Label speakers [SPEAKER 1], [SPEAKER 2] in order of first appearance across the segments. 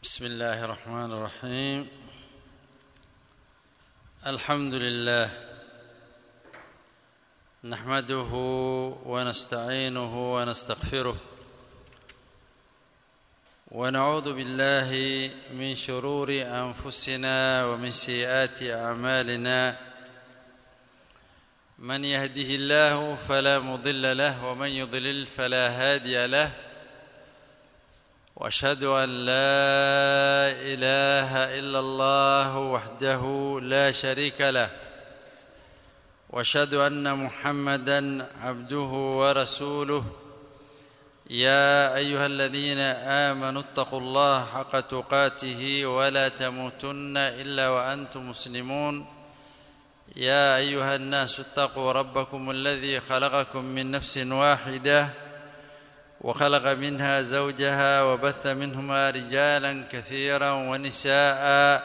[SPEAKER 1] بسم الله الرحمن الرحيم الحمد لله نحمده ونستعينه ونستغفره ونعوذ بالله من شرور انفسنا ومن سيئات اعمالنا من يهده الله فلا مضل له ومن يضلل فلا هادي له واشهد ان لا اله الا الله وحده لا شريك له واشهد ان محمدا عبده ورسوله يا ايها الذين امنوا اتقوا الله حق تقاته ولا تموتن الا وانتم مسلمون يا ايها الناس اتقوا ربكم الذي خلقكم من نفس واحده وخلق منها زوجها وبث منهما رجالا كثيرا ونساء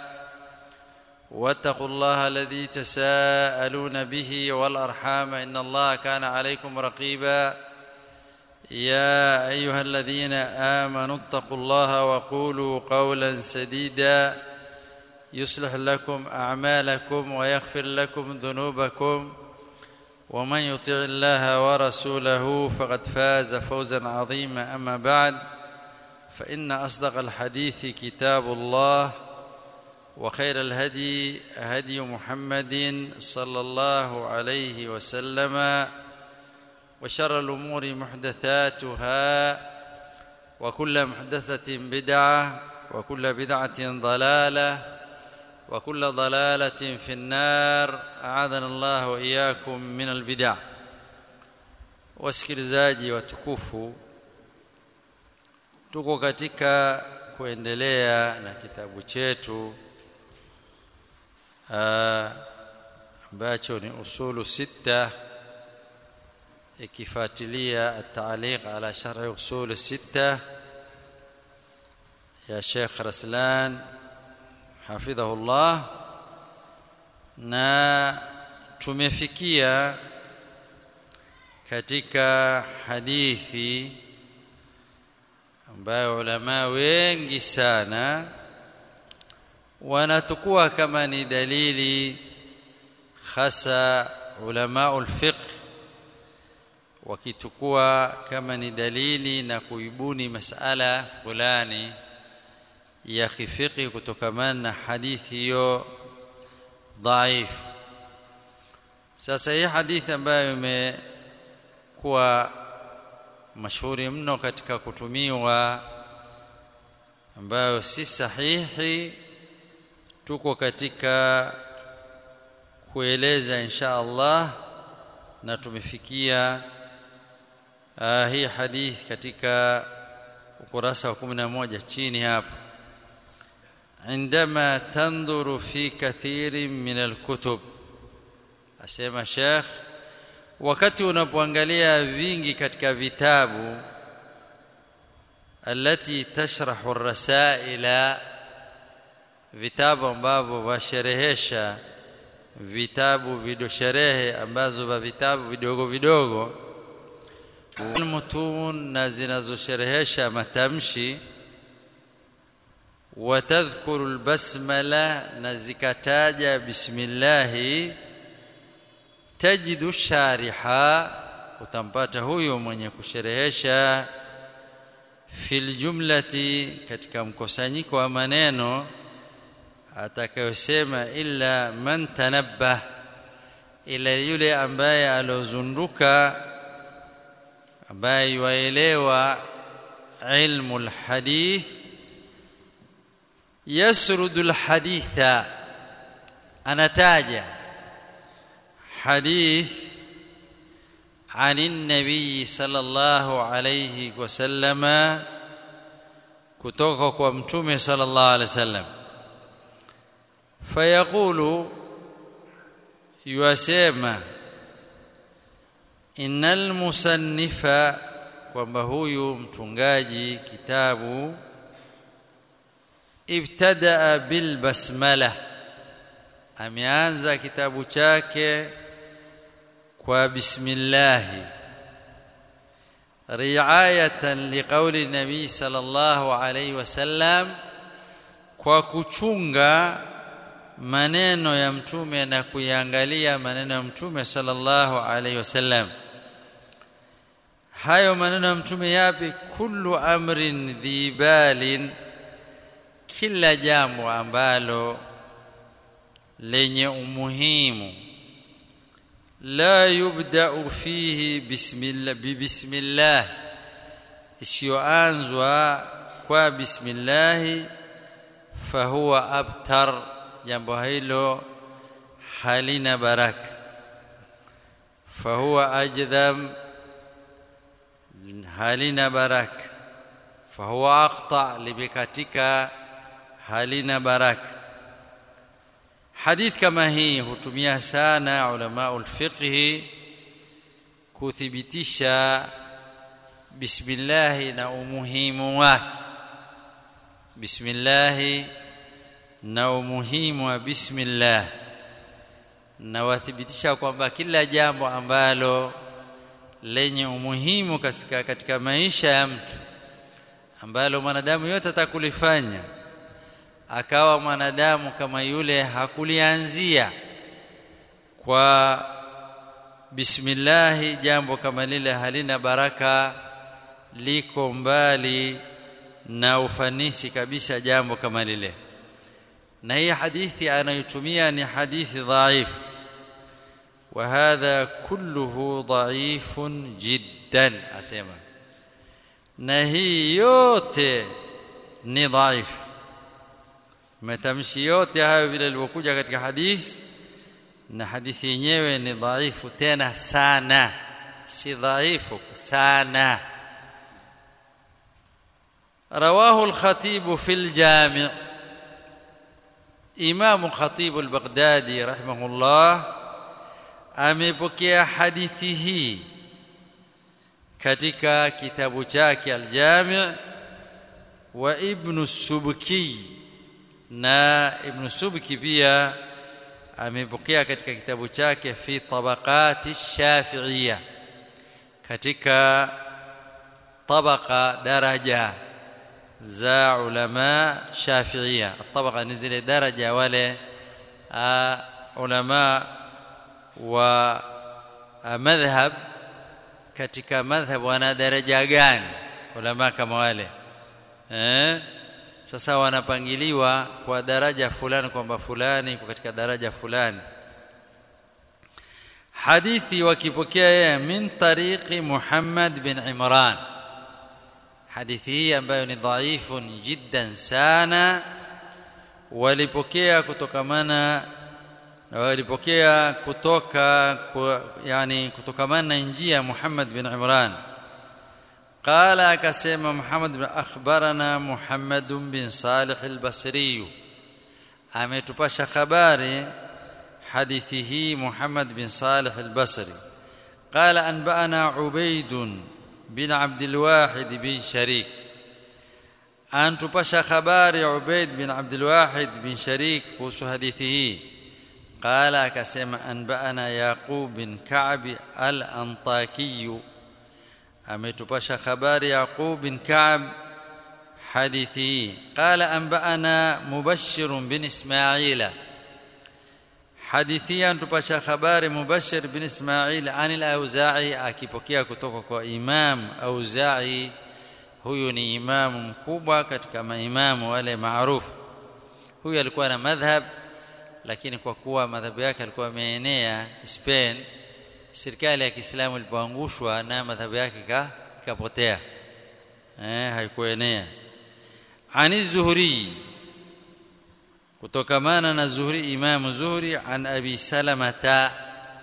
[SPEAKER 1] واتقوا الله الذي تساءلون به والارحام ان الله كان عليكم رقيبا يا ايها الذين امنوا اتقوا الله وقولوا قولا سديدا يصلح لكم اعمالكم ويغفر لكم ذنوبكم ومن يطع الله ورسوله فقد فاز فوزا عظيما اما بعد فان اصدق الحديث كتاب الله وخير الهدي هدي محمد صلى الله عليه وسلم وشر الامور محدثاتها وكل محدثه بدعه وكل بدعه ضلاله وكل ضلاله في النار اعاذنا الله واياكم من البدع wasikilizaji watukufu tuko katika kuendelea na kitabu chetu ambacho ni usulu sita ikifuatilia at-ta'liq ala sharh usul sita ya Sheikh Raslan hafidhahullah na tumefikia katika hadithi ambayo ulama wengi sana wanatukua kama ni dalili hasa ulama ulfiqh wakitukua kama ni dalili na kuibuni masala fulani ya kifiki kutokamana na hadithi hiyo dhaif sasa hii hadithi ambayo imekuwa mashuhuri mno katika kutumiwa ambayo si sahihi tuko katika kueleza insha Allah na tumefikia uh, hii hadithi katika ukurasa wa 11 chini hapo عندما تنظر في كثير من الكتب asema Sheikh wakati unapoangalia vingi katika vitabu alati tashrahu ar-rasaila vitabu ambavyo vasherehesha vitabu vidosherehe ambazo va vitabu vidogo vidogo mutun na zinazosherehesha matamshi وتذكر البسمله نزكتاجا بسم الله تجد الشارحا utampata huyo mwenye kusherehesha fil jumlati katika mkusanyiko wa maneno atakayosema illa man tanabbah ila yule ambaye alozunduka ambaye yuelewa ilmu alhadith يسرد الحديث anataja حديث عن النبي صلى الله عليه وسلم kutoka kwa mtume sallallahu alaihi wasallam fayaqulu yasema innal musannifa kwamba huyu mtungaji kitabu ibtadaa bil basmala ameanza kitabu chake kwa bismillah رعايه لقول النبي صلى الله عليه وسلم kwa kuchunga maneno ya mtume na kuiangalia maneno ya mtume sallallahu alaihi wasallam hayo maneno ya mtume yapi kullu amrin dhibalin kila jambo ambalo lenye umuhimu la yubda'u fihi bismillah bibismillah isiyoanzwa kwa bismillah fahuwa abtar jambo hilo halina baraka fahuwa ajdham halina baraka fahuwa aqta limekatika halina baraka hadith kama hii hutumia sana ulama ulfiqhi kuthibitisha bismillah na umuhimu wake bismillah na umuhimu wa bismillah na wathibitisha kwamba kila jambo ambalo lenye umuhimu katika, katika maisha ya mtu ambalo mwanadamu yote atakulifanya akawa mwanadamu kama yule hakulianzia kwa bismillah jambo kama lile halina baraka liko mbali na ufanisi kabisa jambo kama lile na hii hadithi anayotumia ni hadithi dhaifu وهذا كله ضعيف جدا asema na hii yote ni dhaifu matamshi yote hayo vile ilivyokuja katika hadithi na hadithi yenyewe ni dhaifu tena sana si dhaifu sana رواه الخطيب في الجامع إمام الخطيب البغدادي رحمه الله amepokea hadithi hii katika kitabu chake Al-Jami' wa Ibn Subki na Ibn Subki pia amepokea katika kitabu chake fi tabaqati Shafi'iyya katika tabaka daraja za ulama Shafi'iyya tabaka ni zile daraja wale ulama wa madhhab katika madhhab wana daraja gani ulama kama wale eh sasa wanapangiliwa kwa daraja fulani kwamba fulani kwa katika daraja fulani hadithi wakipokea yeye min tariqi Muhammad bin Imran hadithi hii ambayo ni dhaifun jiddan sana walipokea kutokamana na walipokea kutoka yani kutokamana na njia Muhammad bin Imran qala akasema Muhammad bin akhbarana Muhammad bin Salih al-Basri ametupasha habari hadithi hii Muhammad bin Salih al-Basri qala anba'ana Ubayd bin Abd al-Wahid bin Sharik antupasha habari Ubayd bin Abd al-Wahid bin Sharik kuhusu hadithi hii قال akasema anba'ana yaqub bin ka'b al-antaki ametupasha habari yaqub bin ka'b hadithi qala anba'ana mubashshir bin isma'ila hadithi antupasha habari mubashshir bin isma'il an al-auza'i akipokea kutoka kwa imam auza'i huyu ni imamu mkubwa katika maimamu wale maarufu huyu alikuwa na madhhab lakini kwa kuwa madhabu yake alikuwa ameenea Spain serikali ya Kiislamu ilipoangushwa na madhabu yake ikapotea eh haikuenea ani zuhri kutokamana na zuhri imamu zuhri an abi salamata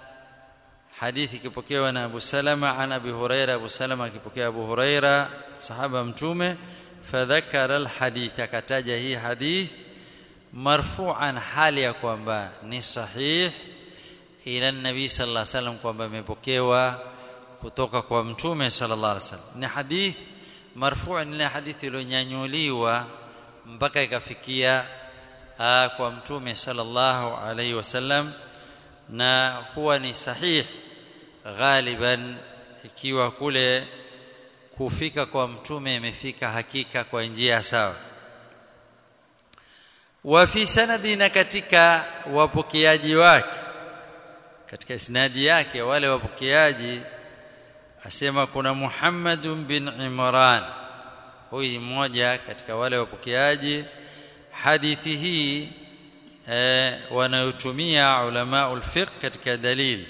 [SPEAKER 1] hadithi kipokewa na abu salama an abi huraira abu salama akipokea abu huraira sahaba mtume fadhakara alhadith akataja hii hadith marfu'an hali ya kwamba ni sahih ila nabii sallallahu alaihi wasallam kwamba imepokewa kutoka kwa mtume sallallahu alaihi wasallam ni hadith marfu' ni hadithi iliyonyanyuliwa mpaka ikafikia kwa mtume sallallahu alaihi wasallam na huwa ni sahih ghaliban ikiwa kule kufika kwa mtume imefika hakika kwa njia sawa wa fi sanadina katika wapokeaji wake katika isnadi yake wale wapokeaji asema kuna Muhammad bin Imran huyu mmoja katika wale wapokeaji hadithi hii eh, wanayotumia ulama ulfiqh katika dalil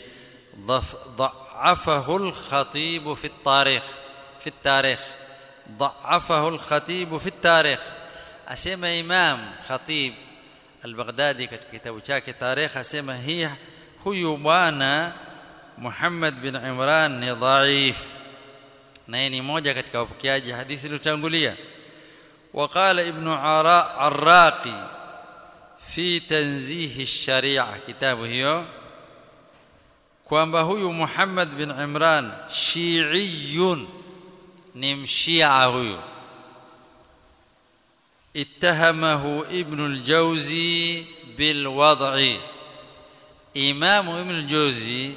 [SPEAKER 1] ضعفه الخطيب في التاريخ في التاريخ ضعفه الخطيب في التاريخ asema imam khatib al-baghdadi katika kitabu chake tarikh asema hii huyu bwana Muhammad bin Imran ni dhaif naye ni moja katika wapokeaji hadithi iliyotangulia وقال ابن عراقي في تنزيه الشريعه kitabu hiyo kwamba huyu Muhammad bin Imran shi'iyun ni mshia huyu اتهمه ابن الجوزي بالوضع امام ابن الجوزي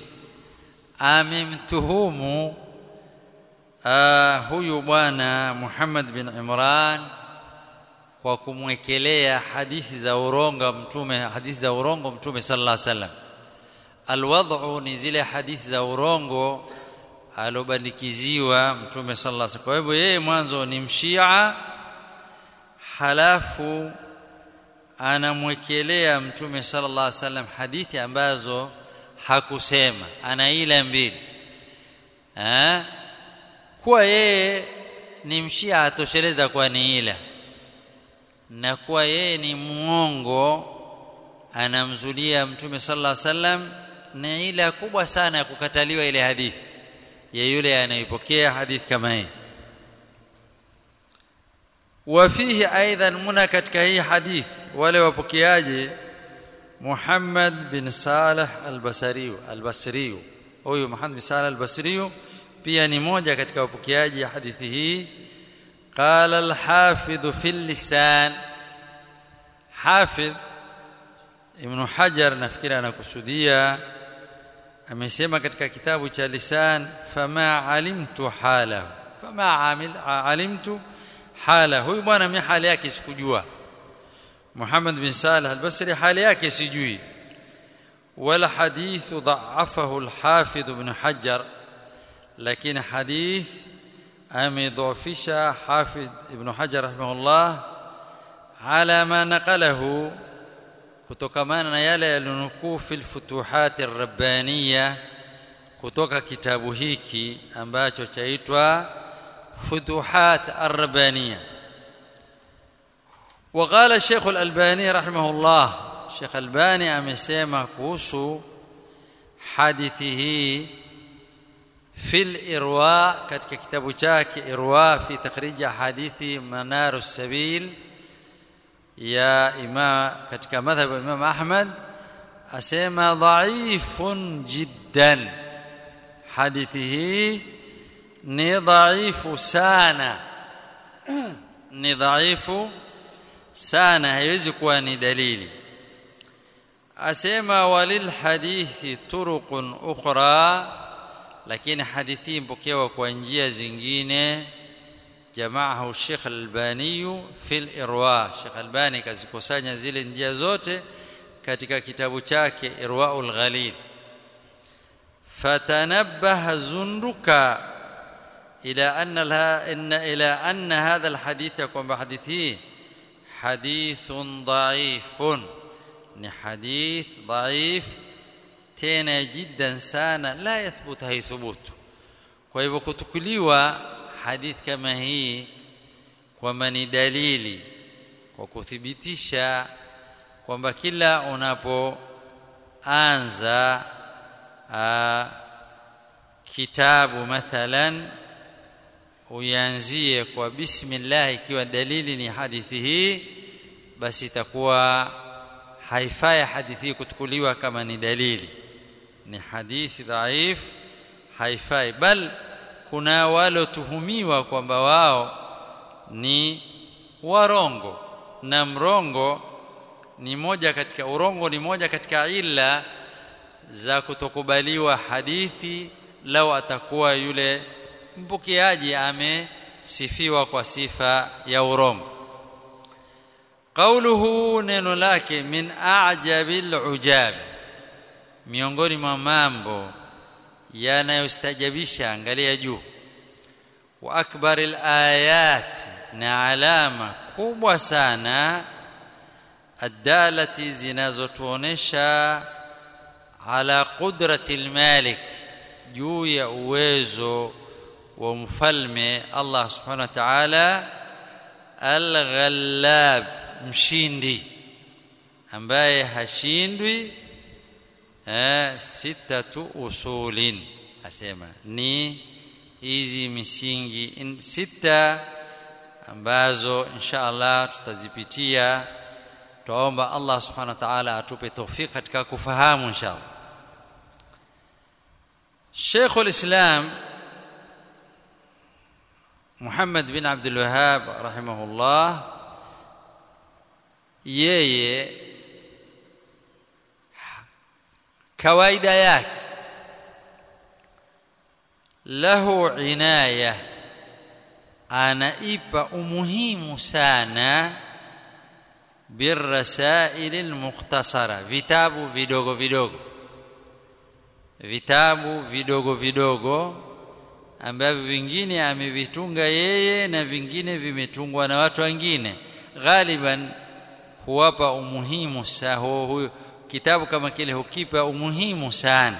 [SPEAKER 1] amemtuhumu uh, huyu bwana Muhammad bin Imran kwa kumwekelea hadithi za urongo mtume hadithi za urongo mtume sallallahu alaihi wasallam alwad'u ni zile hadithi za urongo alobandikiziwa mtume sallallahu alaihi wasallam kwa hivyo yeye mwanzo ni mshia halafu anamwekelea mtume sallallahu alaihi wasallam hadithi ambazo hakusema ana ila mbili eh kuwa yeye ni mshia atosheleza kwa ni ila na kuwa yeye ni muongo anamzulia mtume sallallahu alaihi wasallam ni ila kubwa sana ya kukataliwa ile hadithi ya yule anayepokea hadithi kama hii وفيه ايضا منا katika hii hadith wale wapokeaji Muhammad bin Salih al-Basri al-Basri huyu Muhammad bin Salih al-Basri pia ni moja katika wapokeaji hadithi hii قال الحافظ في اللسان حافظ Ibn Hajar nafikiri anakusudia amesema katika kitabu cha lisan fama alimtu halahu fama amil alimtu hala huyu bwana mimi hali yake sikujua Muhammad bin Salih al-Basri hali yake sijui wala hadithu dha'afahu al-Hafidh ibn Hajar lakini hadith amedhofisha Hafidh ibn Hajar rahimahullah ala ma naqalahu kutokamana na yale yalionukuu fil futuhat ar-rabbaniyya kutoka kitabu hiki ambacho chaitwa فتوحات الربانية وقال الشيخ الألباني رحمه الله الشيخ الألباني أمسيما كوسو حديثه في الإرواء كتك كتاب شاك إرواء في تخريج حديث منار السبيل يا إمام كتك مذهب الإمام أحمد أسيما ضعيف جدا حديثه ni dhaifu sana ni dhaifu sana haiwezi kuwa ni dalili asema walil hadithi turuqun ukhra lakini hadithi mpokewa kwa njia zingine jamaahu Sheikh Albani fil irwa Sheikh Albani kazikusanya zile njia zote katika kitabu chake Irwaul Ghalil fatanabbaha zunduka إلى أن لها إن إلى أن هذا الحديث يكون بحديثه حديث ضعيف حديث ضعيف تena جدا sana la yathbut haithubutu kwa hivyo kutukuliwa hadith kama hii kwamba ni dalili kwa kuthibitisha kwamba kila unapoanza kitabu mathalan uanzie kwa bismillah ikiwa dalili ni hadithi hii basi itakuwa haifai hadithi hii kutukuliwa kama ni dalili ni hadithi dhaif haifai bal kuna walotuhumiwa kwamba wao ni warongo na mrongo ni moja katika urongo ni moja katika ila za kutokubaliwa hadithi lau atakuwa yule mpokeaji amesifiwa kwa sifa ya urongo. وقال الشيخ الألباني رحمه الله الشيخ الألباني أمسيما كوسو حديثه في الإرواء كتك كتاب شاك إرواء في تخريج حديث منار السبيل يا إمام كتك مذهب الإمام أحمد أسيما ضعيف جدا qawluhu neno lake min a'jabil ujab miongoni mwa mambo yanayostajabisha angalia juu wa akbaril ayat na alama kubwa sana adalati zinazotuonesha ala qudrati almalik juu ya uwezo wa mfalme Allah subhanahu wa ta'ala al-ghallab mshindi ambaye hashindwi eh sitatu usulin asema ni hizi misingi in, sita ambazo insha Allah tutazipitia tuomba Allah subhanahu wa ta'ala atupe tawfik katika kufahamu insha Allah Sheikh al-Islam Muhammad bin Abdul Wahhab rahimahullah yeye kawaida yake lahu inaya anaipa umuhimu sana birrasail almukhtasara vitabu vidogo vidogo vitabu vidogo vidogo ambavyo vingine amevitunga yeye na vingine vimetungwa na watu wengine ghaliban huwapa umuhimu saho huyo kitabu kama kile hukipa umuhimu sana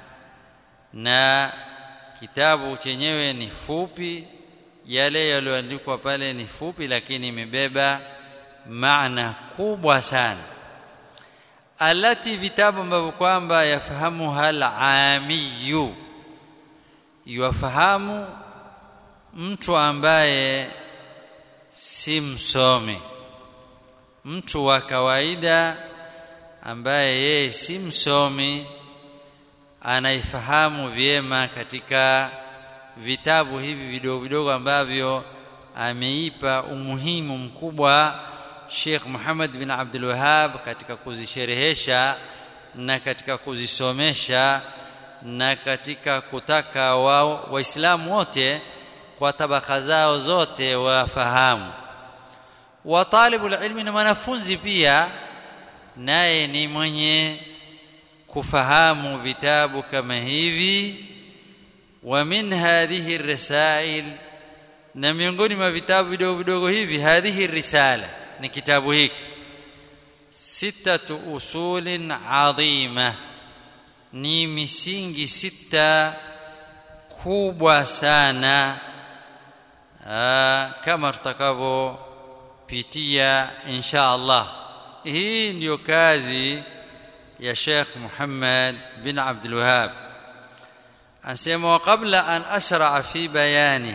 [SPEAKER 1] na kitabu chenyewe ni fupi yale yaliyoandikwa pale ni fupi lakini imebeba maana kubwa sana alati vitabu ambavyo kwamba yafahamu hal amiyu yuwafahamu mtu ambaye si msomi mtu wa kawaida ambaye yeye si msomi anaifahamu vyema katika vitabu hivi vidogo vidogo ambavyo ameipa umuhimu mkubwa Sheikh Muhammad bin Abdul Wahhab katika kuzisherehesha na katika kuzisomesha na katika kutaka wao waislamu wote kwa tabaka zao zote wafahamu wa talibul ilmi na mwanafunzi pia naye ni mwenye kufahamu vitabu kama hivi wa min hadhihi risail na miongoni mwa vitabu vidogo vidogo hivi hadhihi risala ni kitabu hiki sitatu usulin adhima ni misingi sita kubwa sana aa, kama tutakavyopitia insha Allah hii ndiyo kazi ya Sheikh Muhammad bin Abdul Wahhab anasema kabla an ashra fi bayani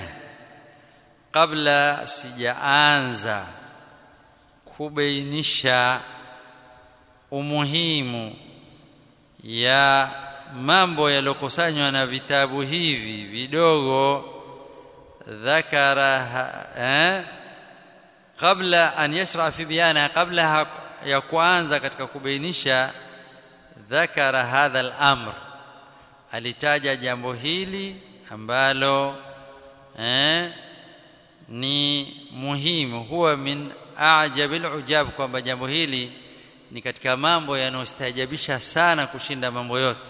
[SPEAKER 1] kabla sijaanza kubainisha umuhimu ya mambo yaliyokusanywa na vitabu hivi vidogo dhakara eh, kabla an yashra fi bayana kabla ya kuanza katika kubainisha dhakara hadha al-amr alitaja jambo hili ambalo eh, ni muhimu huwa min ajabil ujab kwamba jambo hili ni katika mambo yanayostajabisha sana kushinda mambo yote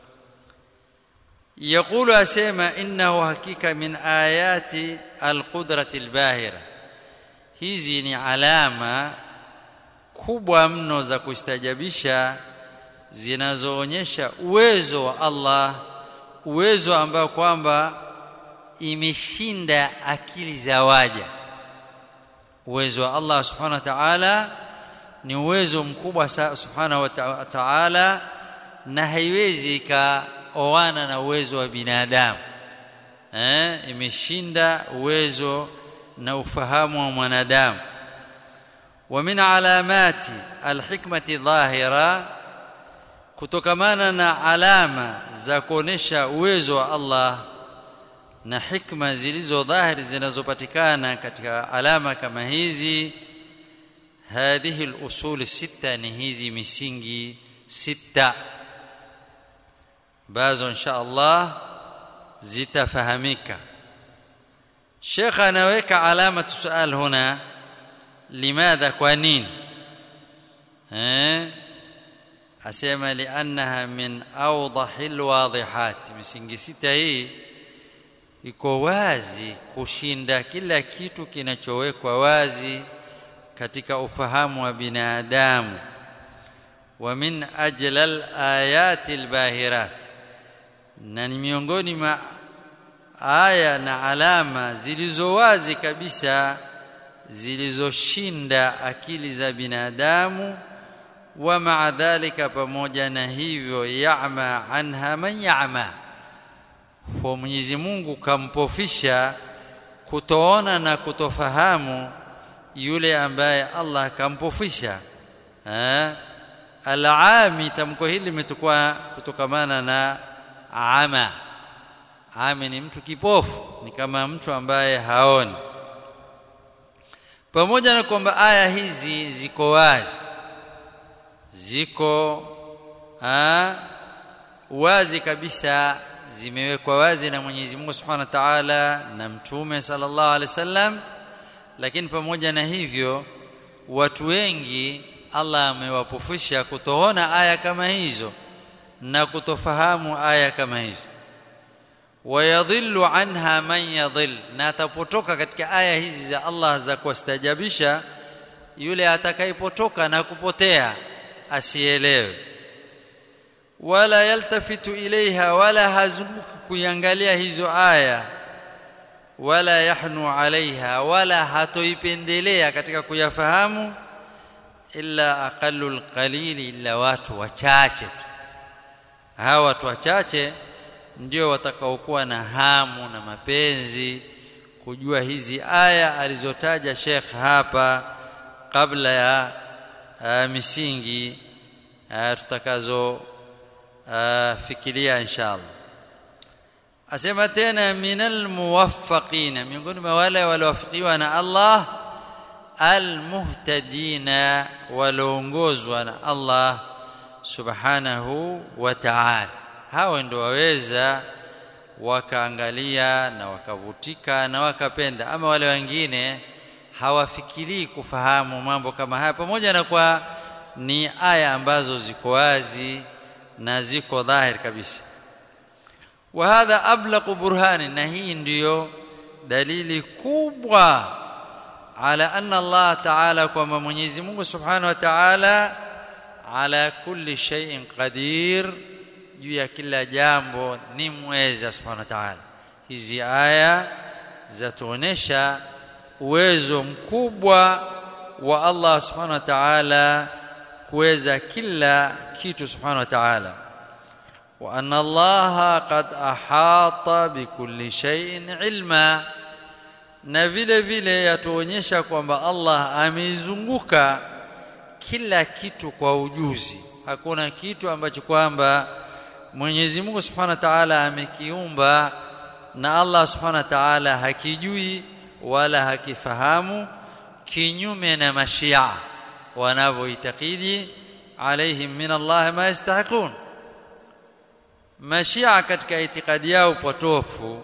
[SPEAKER 1] يقول اسما انه حقيقه من ايات القدره الباهره hizi ni alama kubwa mno za kustajabisha zinazoonyesha uwezo wa Allah uwezo ambao kwamba imeshinda akili za waja uwezo wa Allah subhanahu wa ta'ala ni uwezo mkubwa subhanahu wa ta'ala na haiwezi ikaoana na uwezo wa binadamu eh imeshinda uwezo na ufahamu wa mwanadamu wa min alamati alhikmati dhahira kutokamana na alama za kuonesha uwezo wa Allah na hikma zilizo dhahiri zinazopatikana katika alama kama hizi hadhihi al-usul sita ni hizi misingi sita bazo insha Allah zitafahamika Sheikh anaweka alama sual huna limadha kwa nini eh asema liannaha min awdahil wadihat misingi sita hii iko wazi kushinda kila kitu kinachowekwa wazi katika ufahamu wa binadamu wa min ajlal ayati albahirat na ni miongoni mwa aya na alama zilizo wazi kabisa zilizoshinda akili za binadamu wa maa dhalika pamoja na hivyo ya'ma anha man ya'ma kwa Mwenyezi Mungu kampofisha kutoona na kutofahamu yule ambaye Allah kampofisha eh alami tamko hili limetukua kutokamana na ama ami ni mtu kipofu ni kama mtu ambaye haoni pamoja na kwamba aya hizi ziko wazi ziko ha, wazi kabisa zimewekwa wazi na Mwenyezi Mungu Subhanahu wa Ta'ala na Mtume sallallahu alaihi wasallam lakini pamoja na hivyo watu wengi Allah amewapofusha kutoona aya kama hizo na kutofahamu aya kama hizo wayadhillu anha man yadhill na atapotoka katika aya hizi za Allah za kuwastajabisha yule atakayepotoka na kupotea asielewe wala yaltafitu ilaiha wala hazunguki kuiangalia hizo aya wala yahnu alaiha wala hatoipendelea katika kuyafahamu illa aqallul qalili illa watu wachache tu hawa watu wachache ndio watakaokuwa na hamu na mapenzi kujua hizi aya alizotaja Sheikh hapa kabla ya uh, misingi uh, tutakazo uh, fikiria inshallah asema tena minal muwaffaqina miongoni mwa wale waliowafikiwa na Allah almuhtadina walioongozwa na Allah subhanahu wa ta'ala hao ndio waweza wakaangalia na wakavutika na wakapenda ama wale wengine hawafikirii kufahamu mambo kama haya pamoja na kwa ni aya ambazo ziko wazi na ziko dhahir kabisa wa hadha ablaqu burhani na hii ndiyo dalili kubwa ala anna Allah ta'ala kwamba Mwenyezi Mungu Subhanahu wa Ta'ala ala kulli shay'in qadir juu ya kila jambo ni mweza Subhanahu wa Ta'ala hizi aya zatuonesha uwezo mkubwa wa Allah Subhanahu wa Ta'ala kuweza kila kitu Subhanahu wa Ta'ala wa anna Allah qad ahata bikulli shay'in ilma na vile vile yatuonyesha kwamba Allah ameizunguka kila kitu kwa ujuzi hakuna kitu ambacho kwamba Mwenyezi Mungu Subhanahu wa Ta'ala amekiumba na Allah Subhanahu wa Ta'ala hakijui wala hakifahamu kinyume na mashia wanavyoitakidi alaihim min Allah ma yastahiqun mashia katika itikadi yao potofu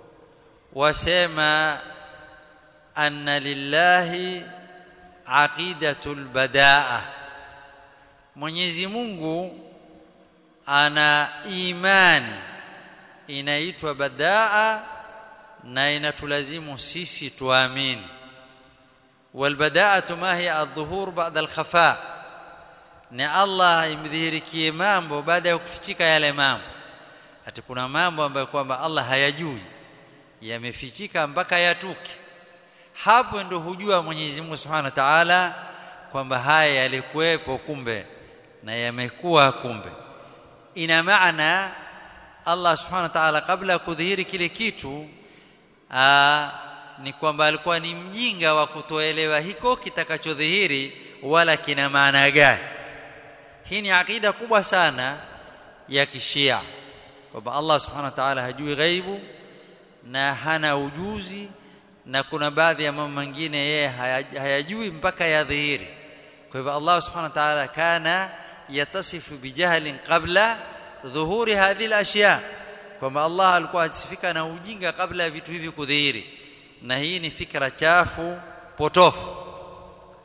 [SPEAKER 1] wasema anna lillahi aqidatul badaa Mwenyezi Mungu ana imani inaitwa badaa na inatulazimu sisi tuamini والبداءة ما هي الظهور بعد الخفاء ni Allah imdhihirikie mambo baada ya kufichika yale mambo ati kuna mambo ambayo kwamba Allah hayajui yamefichika mpaka yatuke hapo ndo hujua Mwenyezi Mungu Subhanahu wa Ta'ala kwamba haya yalikuwepo kumbe na yamekuwa kumbe ina maana Allah Subhanahu wa Ta'ala kabla ya kudhihiri kile kitu aa, ni kwamba alikuwa ni mjinga wa kutoelewa hiko kitakachodhihiri wala kina maana gani hii ni akida kubwa sana ya kishia kwamba Allah subhanahu wa ta'ala hajui ghaibu na hana ujuzi na kuna baadhi ya mambo mengine yeye hayajui mpaka yadhihiri kwa hivyo Allah subhanahu wa ta'ala kana yatasifu bijahlin qabla dhuhuri hadhihi al-ashya kwamba Allah alikuwa asifika na ujinga kabla ya vitu hivi kudhihiri na hii ni fikra chafu potofu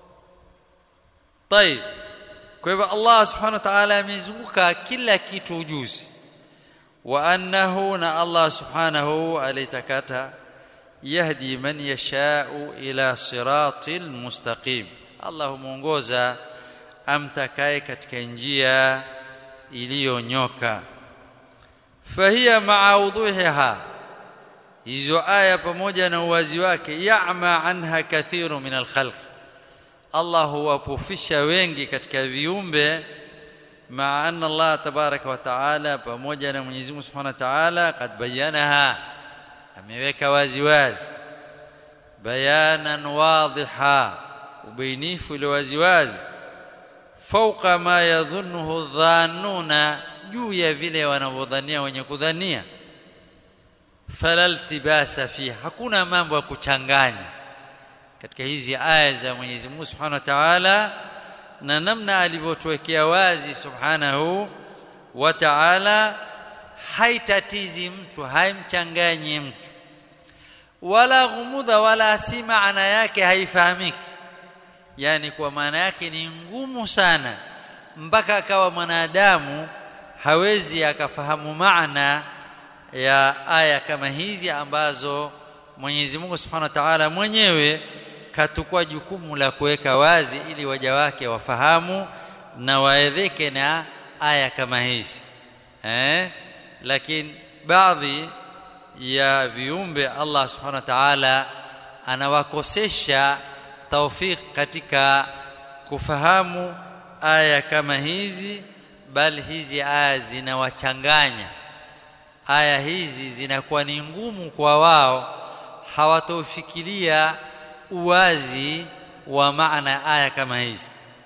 [SPEAKER 1] طيب kwa hivyo Allah subhanahu wa ta'ala amezunguka kila kitu ujuzi wa annahu na Allah subhanahu alitakata yahdi man yashau ila siratil mustaqim Allah muongoza amtakaye katika njia iliyonyoka fahiya ma'a wuduhiha hizo aya pamoja na uwazi wake ya'ma anha kathiru min al-khalq Allah huwapofisha wengi katika viumbe maa anna Allah tabaraka wa taala pamoja na Mwenyezi Mungu Subhanahu wa Ta'ala kad bayanaha ameweka wazi wazi bayanan wadhiha ubainifu ile wazi wazi fauqa ma yadhunnuhu dhannuna juu ya vile wanavyodhania wenye kudhania fala iltibasa fi hakuna mambo ya kuchanganya katika hizi aya za Mwenyezi Mungu Subhanahu wa Ta'ala na namna alivyotuwekea wazi Subhanahu wa Ta'ala haitatizi mtu haimchanganyi mtu wala ghumudha wala si maana yake haifahamiki yani kwa maana yake ni ngumu sana mpaka akawa mwanadamu hawezi akafahamu maana ya aya kama hizi ambazo Mwenyezi Mungu Subhanahu wa Ta'ala mwenyewe katukua jukumu la kuweka wazi ili waja wake wafahamu na waedheke na aya kama hizi eh lakini baadhi ya viumbe Allah Subhanahu wa Ta'ala anawakosesha taufik katika kufahamu aya kama hizi bali hizi aya zinawachanganya aya hizi zinakuwa ni ngumu kwa wao hawatofikiria uwazi wa maana aya kama hizi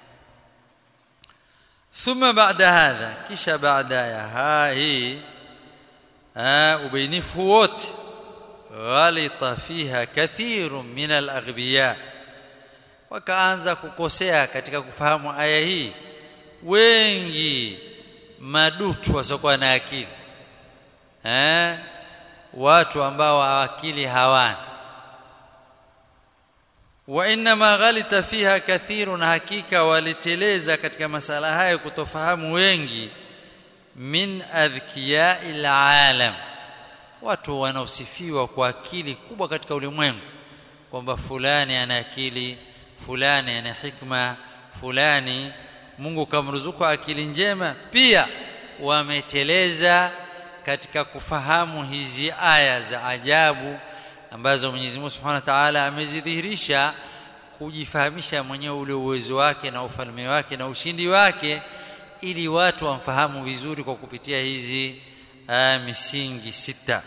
[SPEAKER 1] ثم بعد هذا kisha baada ya hii ubainifu wote ghalita fiha kathirun min al-aghbiya wakaanza kukosea katika kufahamu aya hii wengi madutu wasiokuwa na akili eh watu ambao akili hawana wa inma ghalita fiha kathirun hakika waliteleza katika masala haya kutofahamu wengi min adhkiya'il alam watu wanaosifiwa kwa akili kubwa katika ulimwengu kwamba fulani ana akili fulani ana hikma fulani Mungu kamruzuku akili njema pia wameteleza katika kufahamu hizi aya za ajabu ambazo Mwenyezi Mungu Subhanahu wa Ta'ala amezidhihirisha kujifahamisha mwenyewe ule uwezo wake na ufalme wake na ushindi wake ili watu wamfahamu vizuri kwa kupitia hizi uh, misingi sita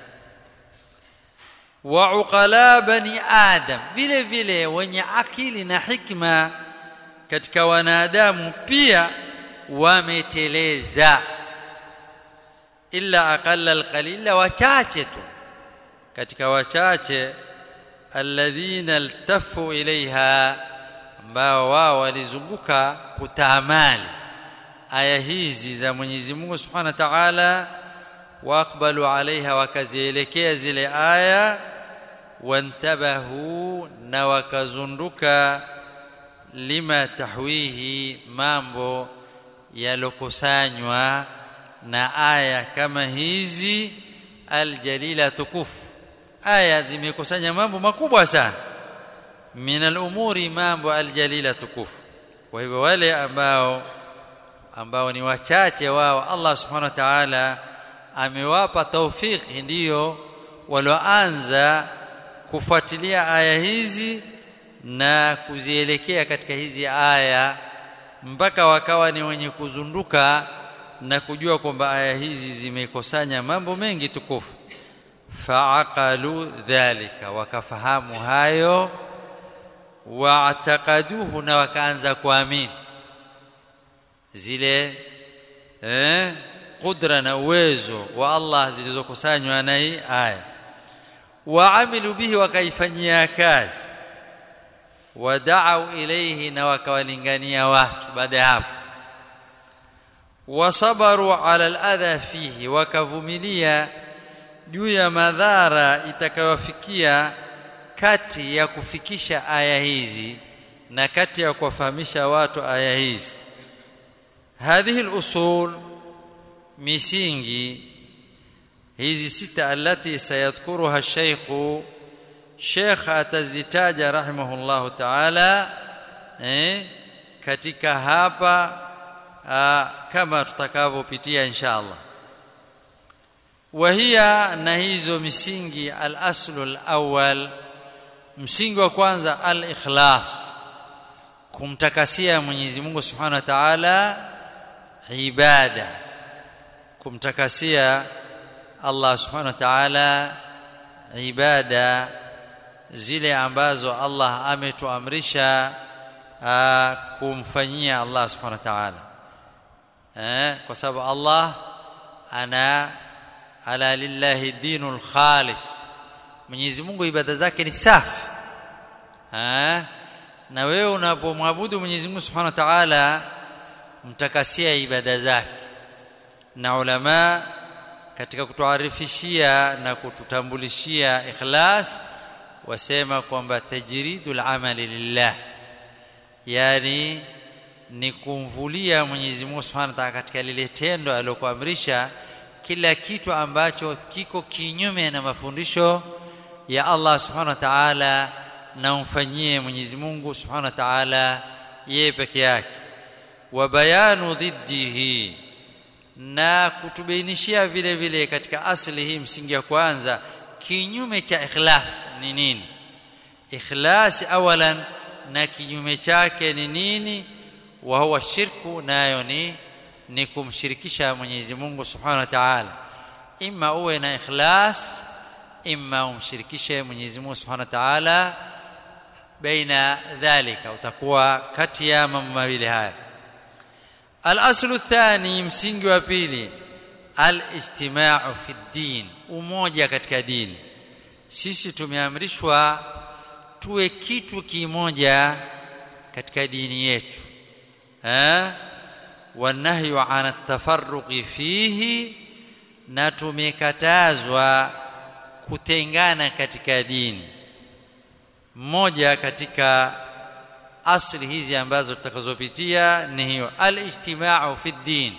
[SPEAKER 1] wa uqala bani adam vile vile wenye akili na hikma katika wanadamu pia wameteleza illa aqalla alqalila wachache tu katika wachache alladhina altafu ilaiha ambao wao walizunguka kutaamali aya hizi za Mwenyezi Mungu Subhanahu wa Ta'ala waqbalu alaiha wakazielekea zile aya wantabahu na wakazunduka lima tahwihi mambo yalokusanywa na aya kama hizi aljalila tukufu aya zimekusanya mambo makubwa sana min al-umuri mambo aljalila tukufu kwa hivyo wale ambao ambao ni wachache wao Allah subhanahu wa ta'ala amewapa taufiki ndiyo walioanza kufuatilia aya hizi na kuzielekea katika hizi aya mpaka wakawa ni wenye kuzunduka na kujua kwamba aya hizi zimekusanya mambo mengi tukufu faaqalu dhalika wakafahamu hayo waataqaduhu na wakaanza kuamini zile eh qudra na uwezo wa Allah zilizokusanywa na hii aya waamilu bihi wakaifanyia kazi wadau ilayhi na wakawalingania watu baada ya hapo wasabaru ala aladha fihi wakavumilia juu ya madhara itakayofikia kati ya kufikisha aya hizi na kati ya kuwafahamisha watu aya hizi hadhihi al-usul misingi hizi sita alati sayadhkuruha shaykhu Sheikh atazitaja rahimahullahu ta'ala eh, katika hapa aa, kama tutakavyopitia inshallah wahia na hizo misingi al-aslu al-awwal msingi wa kwanza al-ikhlas kumtakasia Mwenyezi Mungu Subhanahu wa Ta'ala ibada kumtakasia Allah Subhanahu wa Ta'ala ibada zile ambazo Allah ametuamrisha kumfanyia Allah Subhanahu wa Ta'ala eh kwa sababu Allah ana ala lillahi dinul khalis Mwenyezi Mungu ibada zake ni safi eh na wewe unapomwabudu Mwenyezi Mungu Subhanahu wa Ta'ala mtakasia ibada zake na ulama katika kutuarifishia na kututambulishia ikhlas wasema kwamba tajridul amali lillah yani ni kumvulia Mwenyezi Mungu Subhanahu wa Ta'ala katika lile tendo alilokuamrisha kila kitu ambacho kiko kinyume na mafundisho ya Allah Subhanahu wa Ta'ala na umfanyie Mwenyezi Mungu Subhanahu wa Ta'ala yeye peke yake wa bayanu dhiddihi na kutubainishia vile vile katika asli hii msingi ya kwanza kinyume cha ikhlas ni nini ikhlas awalan na kinyume chake ni nini wa huwa shirku nayo ni ni kumshirikisha Mwenyezi Mungu Subhanahu wa Ta'ala imma uwe na ikhlas imma umshirikishe Mwenyezi Mungu Subhanahu wa Ta'ala baina dhalika utakuwa kati ya mambo mawili haya al-aslu athani msingi wa pili al-istima'u fi din umoja katika dini sisi tumeamrishwa tuwe kitu kimoja katika dini yetu eh wanahyu an at-tafarruqi fihi na tumekatazwa kutengana katika dini mmoja katika asli hizi ambazo tutakazopitia ni hiyo al-ijtima'u fi din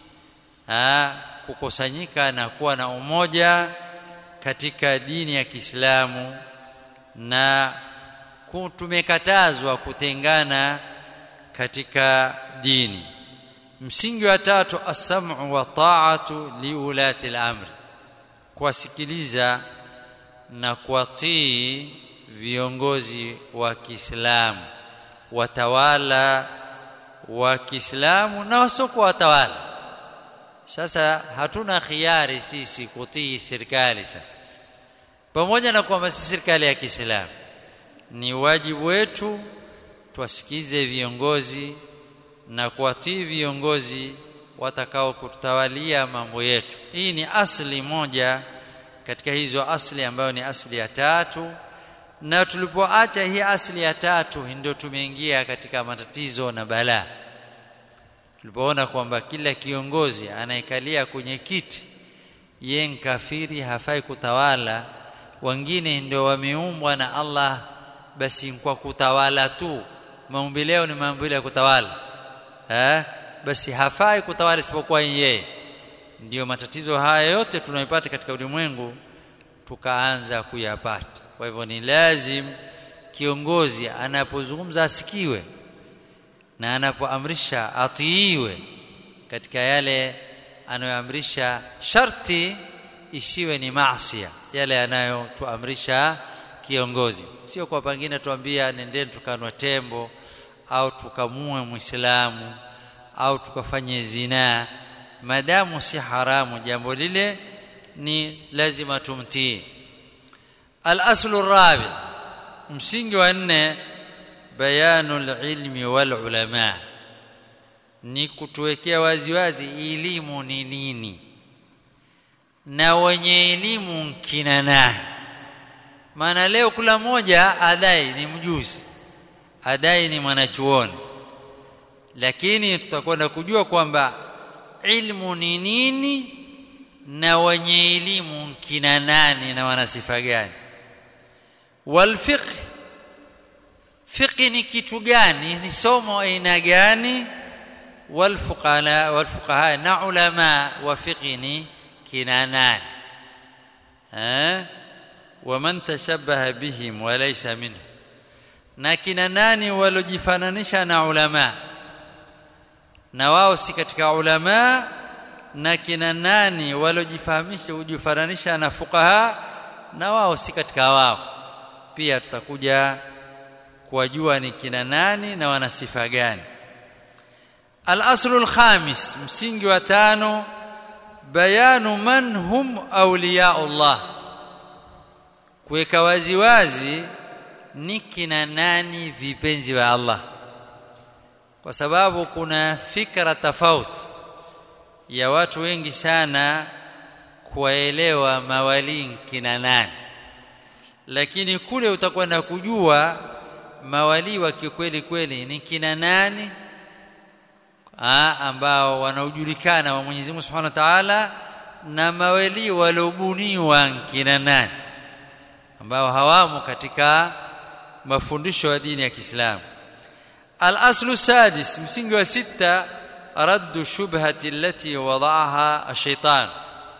[SPEAKER 1] kukusanyika na kuwa na umoja katika dini ya Kiislamu na tumekatazwa kutengana katika dini msingi wa tatu as-sam'u wa ta'atu liulati al-amri kuwasikiliza na kuwatii viongozi wa Kiislamu watawala wa Kiislamu na wasiokuwa watawala sasa hatuna khiari sisi kutii serikali sasa pamoja na kwamba si serikali ya Kiislamu ni wajibu wetu tuwasikize viongozi na kuwatii viongozi watakao kututawalia mambo yetu hii ni asli moja katika hizo asli ambayo ni asli ya tatu na tulipoacha hii asli ya tatu ndio tumeingia katika matatizo na balaa tulipoona kwamba kila kiongozi anayekalia kwenye kiti yeye kafiri hafai kutawala wengine ndio wameumbwa na Allah basi kwa kutawala tu maumbile leo ni maumbile ya kutawala eh basi hafai kutawala isipokuwa yeye ndiyo matatizo haya yote tunayopata katika ulimwengu tukaanza kuyapata kwa hivyo ni lazim kiongozi anapozungumza asikiwe na anapoamrisha atiiwe katika yale anayoamrisha sharti isiwe ni maasiya yale yanayotuamrisha kiongozi sio kwa pengine tuambia nendeni tukanwa tembo au tukamue muislamu au tukafanye zinaa madamu si haramu jambo lile ni lazima tumtii al-aslu rabi msingi wa nne bayanu ilmi wal ulama ni kutuwekea waziwazi elimu ni nini na wenye elimu kina nani maana leo kula moja adai ni mjuzi adai ni mwanachuoni lakini tutakwenda kujua kwamba ilmu ni nini na wenye elimu kina nani na wana sifa gani wal fiqh fiqh ni kitu gani ni somo aina gani والفقهاء والفقهاء na ulama wa fiqh ni kina nani eh waman tashabbaha bihim wa laysa minhum na kina nani walojifananisha na ulama na wao si katika ulama na kina nani walojifahamisha ujifananisha na fuqaha na wao si katika wao pia tutakuja kuwajua ni kina nani na wana sifa gani al-aslu al-khamis msingi wa tano bayanu man hum awliyaullah kuweka wazi wazi ni kina nani vipenzi wa Allah kwa sababu kuna fikra tofauti ya watu wengi sana kuwaelewa mawali kina nani lakini kule utakwenda kujua mawali wa kikweli kweli ni kina nani Aa, ambao wanaojulikana wa Mwenyezi Mungu Subhanahu wa Ta'ala na mawali waliobuniwa kina nani ambao hawamo katika mafundisho ya dini ya Kiislamu al-aslu sadis msingi wa sita raddu shubhati allati wada'aha ash-shaytan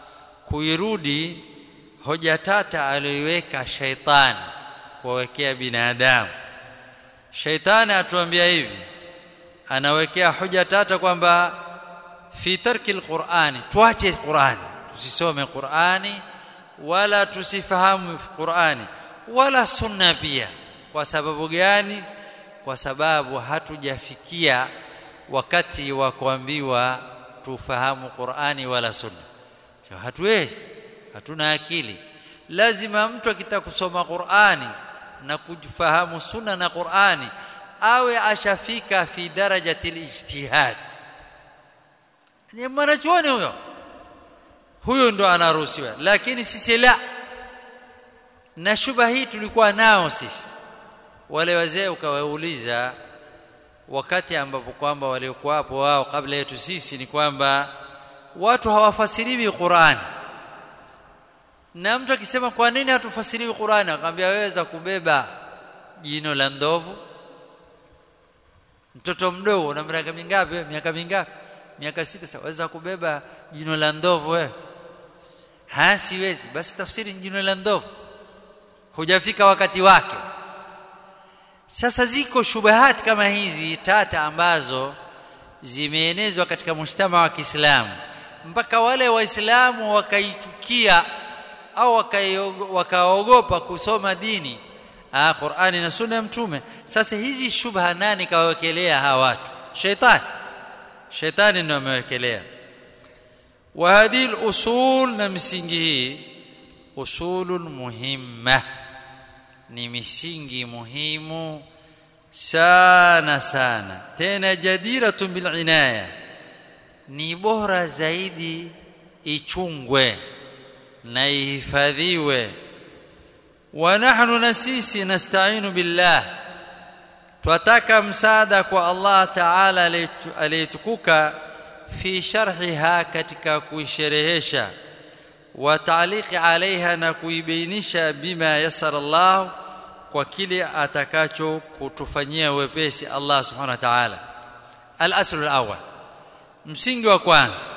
[SPEAKER 1] kuirudi hoja tata aliyoiweka shaitani kuwekea binadamu shaitani atuambia hivi anawekea hoja tata kwamba fi tarki alqur'ani tuache qur'ani tusisome qur'ani wala tusifahamu qur'ani wala sunna pia kwa sababu gani kwa sababu hatujafikia wakati wa kuambiwa tufahamu qur'ani wala sunna so, hatuwezi hatuna akili lazima mtu akitaka kusoma qur'ani na kufahamu sunna na qur'ani awe ashafika fi darajati ijtihad ni mwanachuoni huyo huyo ndo anaruhusiwa lakini sisi la na shuba hii tulikuwa nao sisi wale wazee ukawauliza wakati ambapo kwamba waliokuwa hapo wao kabla yetu sisi ni kwamba watu hawafasiriwi Qur'ani na mtu akisema kwa nini hatufasiriwi Qur'ani akamwambia waweza kubeba jino la ndovu mtoto mdogo una miaka mingapi miaka mingapi miaka sita sasa waweza kubeba jino la ndovu wewe ha siwezi basi tafsiri jino la ndovu hujafika wakati wake sasa ziko shubahat kama hizi tata ambazo zimeenezwa katika mshtama wa Kiislamu mpaka wale waislamu wakaitukia au wakaogopa kusoma dini ah Qur'ani na sunna ya mtume sasa hizi shubha nani kawawekelea hawa watu shaitani shaitani ndio amewekelea wa hadhihi usul na misingi hii usulun muhimma ni misingi muhimu sana sana tena jadiratun bil inaya ni bora zaidi ichungwe na ihifadhiwe wa nahnu nasisi nasta'inu billah twataka msaada kwa Allah Ta'ala aliyetukuka fi sharhiha katika kuisherehesha wa ta'liqi alaiha na kuibainisha bima yasara Allah kwa kile atakacho kutufanyia wepesi Allah subhanahu wa ta'ala al-aslu al-awwal msingi wa kwanza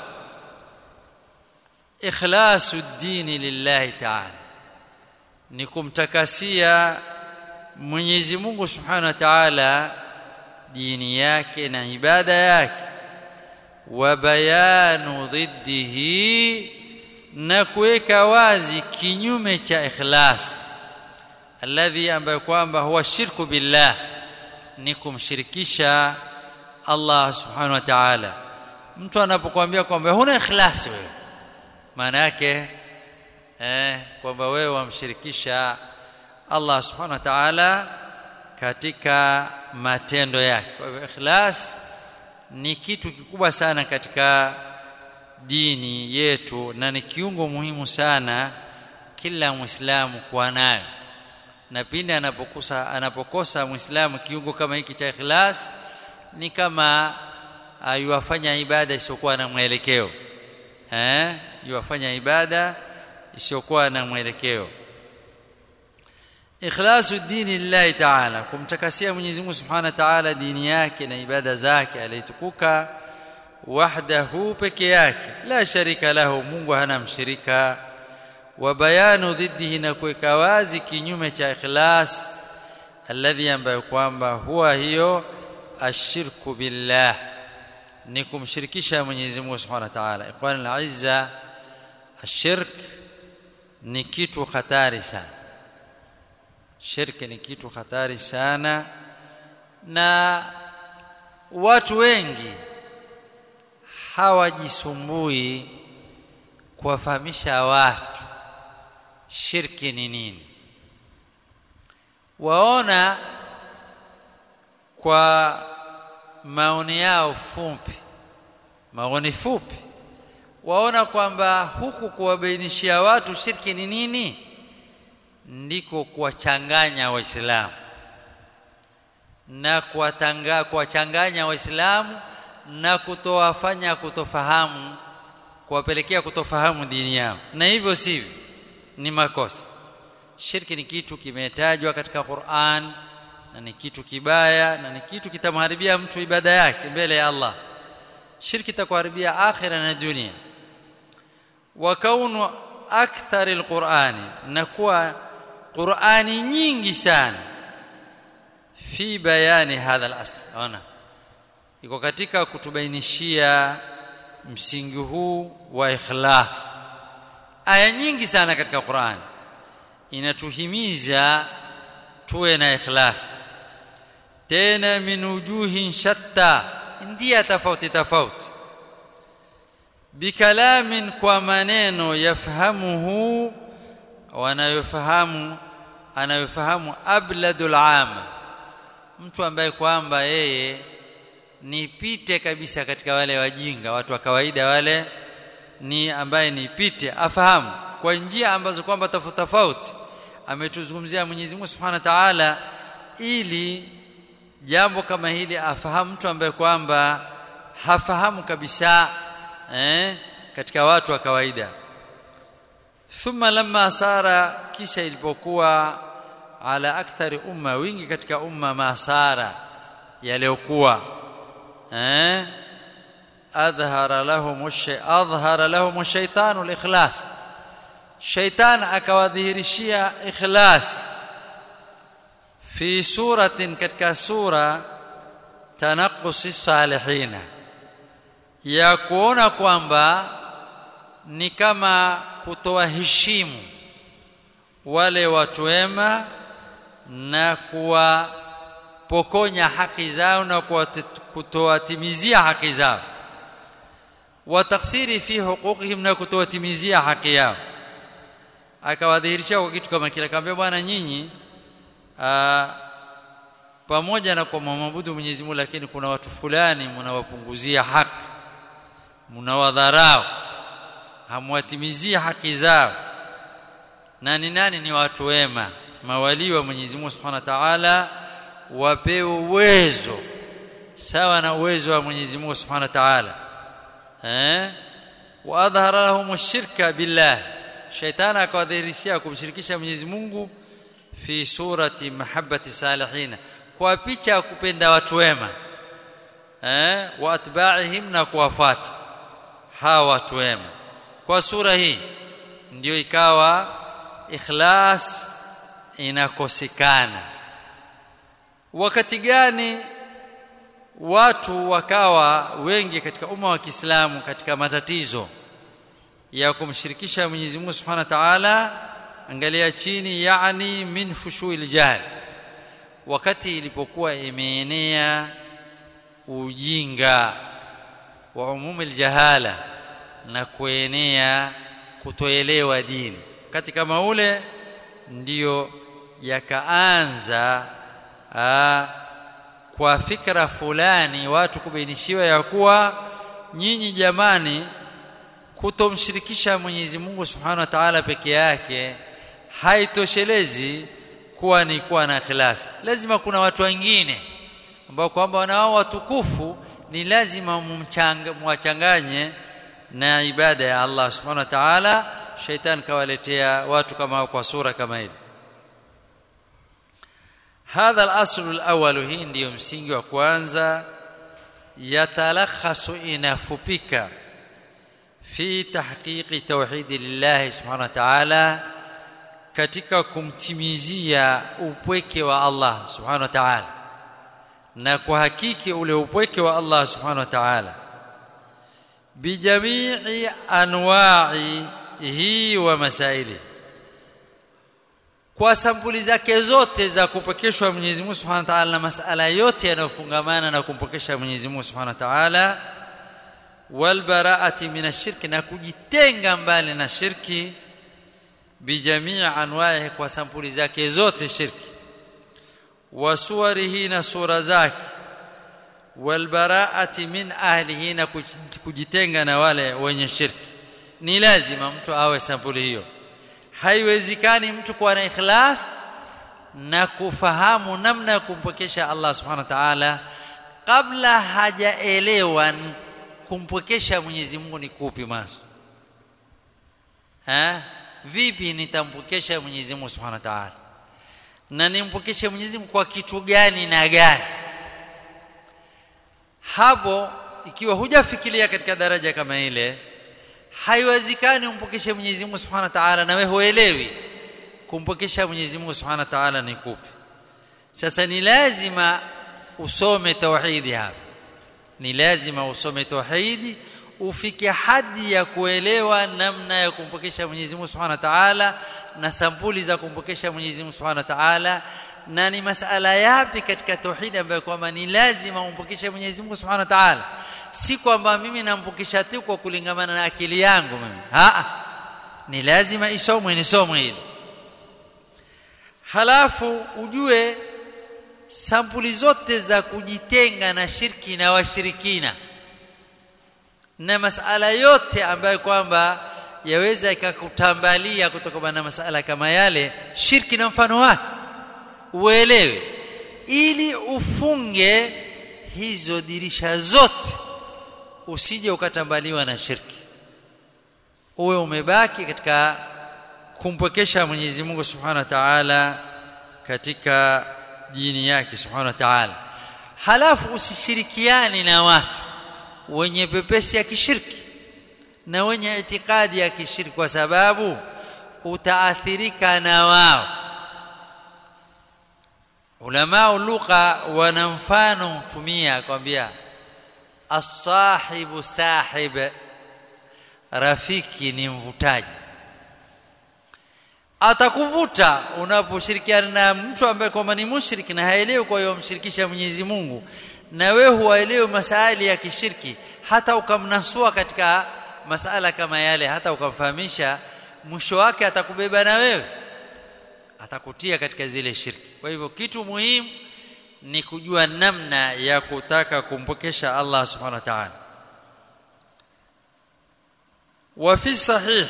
[SPEAKER 1] ikhlasu ad-din lillahi ta'ala ni kumtakasia Mwenyezi Mungu Subhanahu wa Ta'ala dini yake na ibada yake wa bayanu dhiddihi na kuweka wazi kinyume cha ikhlas alladhi ambaye kwamba huwa shirku billah ni kumshirikisha Allah Subhanahu wa Ta'ala mtu anapokuambia kwamba huna ikhlas wewe maana yake eh kwamba wewe wamshirikisha Allah subhanahu wa ta'ala katika matendo yake kwa hivyo ikhlas ni kitu kikubwa sana katika dini yetu na ni kiungo muhimu sana kila muislamu kuwa nayo na pindi anapokosa anapokosa muislamu kiungo kama hiki cha ikhlas ni kama yuwafanya ibada isiyokuwa na mwelekeo eh yuwafanya ibada isiyokuwa na mwelekeo ikhlasu dini lillahi ta'ala kumtakasia Mwenyezi Mungu Subhanahu wa Ta'ala dini yake na ibada zake alitukuka wahdahu peke yake la sharika lahu Mungu hana mshirika wa bayanu dhiddihi na kuweka wazi kinyume cha ikhlas alladhi ambayo kwamba huwa hiyo ashirku billah ni kumshirikisha Mwenyezi Mungu Subhanahu wa Ta'ala ikhwan al-izza ashirk ni kitu hatari sana shirki ni kitu hatari sana na watu wengi hawajisumbui kuwafahamisha watu shirki ni nini waona kwa maoni yao fupi maoni fupi waona kwamba huku kuwabainishia watu shirki ni nini ndiko kuwachanganya waislamu na kuwatanga kuwachanganya waislamu na kutowafanya kutofahamu kuwapelekea kutofahamu dini yao na hivyo sivyo ni makosa shirki ni kitu kimetajwa katika Qur'an na ni kitu kibaya na ni kitu kitamharibia mtu ibada yake mbele ya Allah shirki itakuharibia akhira na dunia wa kaunu akthar alqur'ani na kuwa qur'ani nyingi sana fi bayani hadha al-asl ona iko katika kutubainishia msingi huu wa ikhlas aya nyingi sana katika Qur'an inatuhimiza tuwe na ikhlas tena min wujuhin shatta ndia tofauti tofauti bikalamin kwa maneno yafahamuhu wanayofahamu anayofahamu abladul ama mtu ambaye kwamba yeye ni pite kabisa katika wale wajinga watu wa kawaida wale ni ambaye ni pite afahamu kwa njia ambazo kwamba tofauti tofauti ametuzungumzia Mwenyezi Mungu Subhanahu wa Ta'ala ili jambo kama hili afahamu mtu ambaye kwamba hafahamu kabisa eh, katika watu wa kawaida thumma lamma sara kisha ilipokuwa ala akthari umma wingi katika umma masara yaliokuwa eh adhhara lahum shay adhhara lahum shaytanu al-ikhlas shaytan akawadhihirishia ikhlas fi suratin katika sura tanaqqusi salihina ya kuona kwamba ni kama kutoa heshimu wale watu wema na kuwapokonya haki zao na kutowatimizia haki zao wa taksiri fi huquqihim na kutowatimizia haki yao akawadhihirisha kwa kitu kama kile akamwambia bwana nyinyi pamoja na kwa maabudu Mwenyezi Mungu lakini kuna watu fulani mnawapunguzia haki mnawadharau hamwatimizia haki zao na ni nani ni watu wema mawali wa Mwenyezi Mungu Subhanahu wa Ta'ala wapewe uwezo sawa na uwezo wa Mwenyezi Mungu Subhanahu wa Ta'ala eh wa adhhara lahum shirka billah shaytan akawadhihirishia kumshirikisha Mwenyezi Mungu fi surati mahabbati salihina kwa picha ya kupenda watu wema eh wa atba'ihim na kuwafuata hawa watu wema kwa sura hii ndio ikawa ikhlas inakosekana wakati gani watu wakawa wengi katika umma wa Kiislamu katika matatizo ya kumshirikisha Mwenyezi Mungu Subhanahu wa Ta'ala angalia chini yani min fushuil jahl wakati ilipokuwa imeenea ujinga wa umumil jahala na kuenea kutoelewa dini wakati kama ule ndiyo yakaanza aa, kwa fikra fulani watu kubainishiwa ya kuwa nyinyi jamani kutomshirikisha Mwenyezi Mungu Subhanahu wa Ta'ala peke yake haitoshelezi kuwa ni kuwa na ikhlas lazima kuna watu wengine ambao kwamba wanao watukufu ni lazima mwachanganye na ibada ya Allah Subhanahu wa Ta'ala shaitan kawaletea watu kama kwa sura kama hili hadha al-aslu al-awwal hii ndiyo msingi wa kwanza yatalakhasu inafupika fi tahqiqi tauhidi lillahi subhanahu wa ta'ala katika kumtimizia upweke wa Allah subhanahu wa ta'ala na kuhakiki ule upweke wa Allah subhanahu wa ta'ala bijamii anwa'ihi wa masaili kwa sampuli zake zote za kupokeshwa Mwenyezi Mungu Subhanahu wa Ta'ala na masala yote yanayofungamana na kumpokesha Mwenyezi Mungu Subhanahu wa Ta'ala wal bara'ati minashirki na kujitenga mbali na shirki bijamii anwa'ihi kwa sampuli zake zote shirki wa suwarihi na sura zake wal bara'ati min ahlihi na kujitenga na wale wenye shirki ni lazima mtu awe sampuli hiyo haiwezekani mtu kuwa na ikhlas na kufahamu namna ya kumpokesha Allah subhanahu wa ta'ala kabla hajaelewa kumpokesha Mwenyezi Mungu ni kupi maso ha vipi nitampokesha Mwenyezi Mungu subhanahu wa ta'ala na nimpokeshe Mwenyezi Mungu kwa kitu gani na gani hapo ikiwa hujafikiria katika daraja kama ile haiwezekani umpokeshe Mwenyezi Mungu Subhanahu wa Ta'ala na wewe huelewi kumpokesha Mwenyezi Mungu Subhanahu wa Ta'ala ni kupi sasa ni lazima usome tauhidi hapa ni lazima usome tauhidi ufike hadi ya kuelewa namna ya kumpokesha Mwenyezi Mungu Subhanahu wa Ta'ala na sampuli za kumpokesha Mwenyezi Mungu Subhanahu wa Ta'ala na ni masala yapi katika tauhidi ambayo kwamba ni lazima umpokeshe Mwenyezi Mungu Subhanahu wa Ta'ala si kwamba mimi nampokesha tu kwa kulingamana na akili yangu mimi a ni lazima isomwe nisomwe hili halafu ujue sampuli zote za kujitenga na shirki na washirikina na masala yote ambayo kwamba yaweza ikakutambalia kutokana na masala kama yale shirki na mfano wake uelewe ili ufunge hizo dirisha zote usije ukatambaliwa na shirki uwe umebaki katika kumpokesha Mwenyezi Mungu Subhanahu wa Ta'ala katika dini yake Subhanahu wa Ta'ala halafu usishirikiani na watu wenye pepesi ya kishirki na wenye itikadi ya kishirki kwa sababu utaathirika na wao ulama lugha wana mfano tumia kwambia as-sahibu sahib rafiki ni mvutaji atakuvuta unaposhirikiana na mtu ambaye kwamba ni mushriki na haelewi kwa hiyo mshirikisha Mwenyezi Mungu na wewe huelewi masaili ya kishirki hata ukamnasua katika masala kama yale hata ukamfahamisha mwisho wake atakubeba na wewe atakutia katika zile shirki kwa hivyo kitu muhimu ni kujua namna ya kutaka kumpokesha Allah subhanahu wa ta'ala wa fi sahih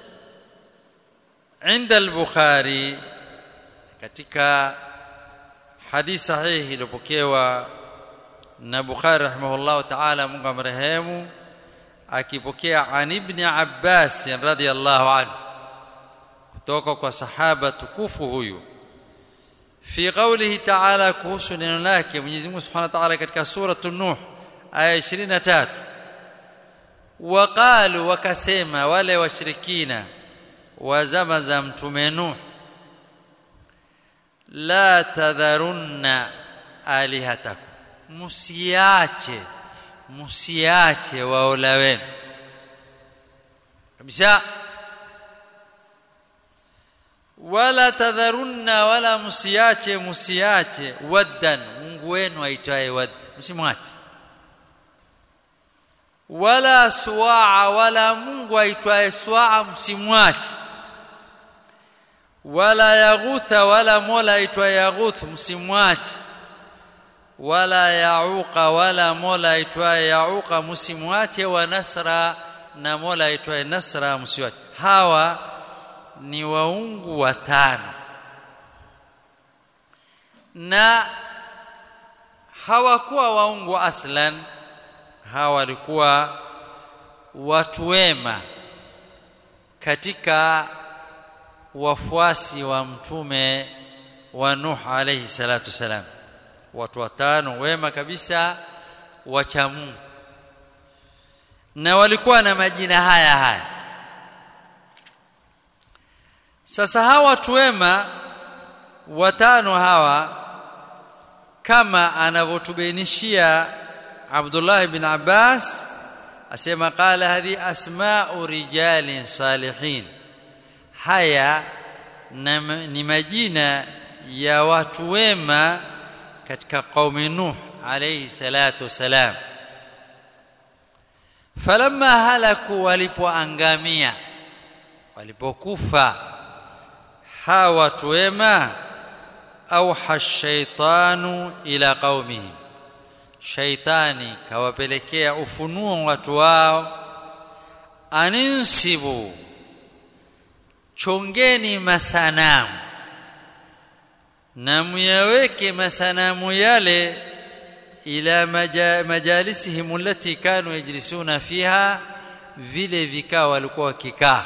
[SPEAKER 1] عند البخاري katika hadithi sahihi iliyopokewa na Bukhari rahimahullah ta'ala Mungu amrehemu akipokea an ibn Abbas radhiyallahu anhu kutoka kwa sahaba tukufu huyu fi qawlihi ta'ala kuhusu neno lake Mwenyezi Mungu Subhanahu wa Ta'ala katika sura Nuh aya 23 waqalu wakasema wale washirikina wa zama za mtume Nuh la tadharunna alihatakum musiache musiache waola wenu kabisa wala tadharunna wala musiache musiache waddan Mungu wenu aitwaye wad msimwache wala suwaa wala Mungu aitwaye suwaa msimwache wala yaghutha wala mola aitwaye yaghuth msimwache wala yauqa wala mola aitwaye yauqa msimwache wa nasra na mola aitwaye nasra msiwache hawa ni waungu watano na hawakuwa waungu aslan hawa walikuwa watu wema katika wafuasi wa mtume wa Nuh alayhi salatu salam watu watano wema kabisa wacha Mungu na walikuwa na majina haya haya sasa hawa watu wema watano hawa kama anavyotubainishia Abdullah ibn Abbas asema qala hadhi asma'u rijalin salihin haya ni majina ya watu wema katika qaumi Nuh alayhi salatu wasalam falamma halaku walipoangamia walipokufa hawa watu wema auha shaitanu ila qaumihim shaitani kawapelekea ufunuo watu wao aninsibu chongeni masanamu na muyaweke masanamu yale ila majalisihim allati kanu yajlisuna fiha vile vikao walikuwa wakikaa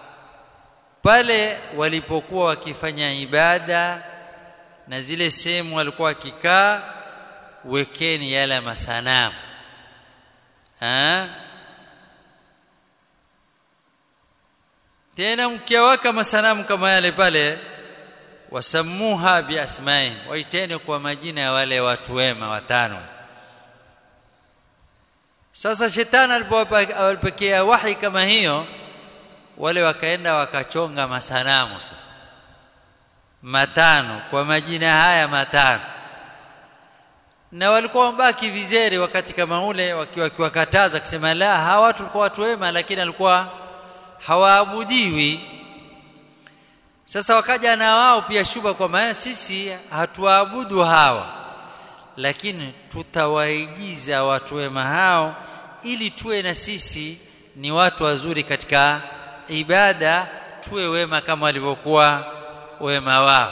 [SPEAKER 1] pale walipokuwa wakifanya ibada na zile sehemu walikuwa wakikaa wekeni yale masanamu ha? tena mkiawaka masanamu kama yale pale wasamuha biasmaihim waiteni kwa majina ya wale watu wema watano sasa shetani alipokea wahi kama hiyo wale wakaenda wakachonga masanamu sasa matano kwa majina haya matano na walikuwa wambaki vizeri wakati kama ule wakiwakataza kusema la hawa watu walikuwa watu wema lakini alikuwa hawaabudiwi sasa wakaja na wao pia shuba kwamba sisi hatuabudu hawa lakini tutawaigiza watu wema hao ili tuwe na sisi ni watu wazuri katika ibada tuwe wema kama walivyokuwa wema wao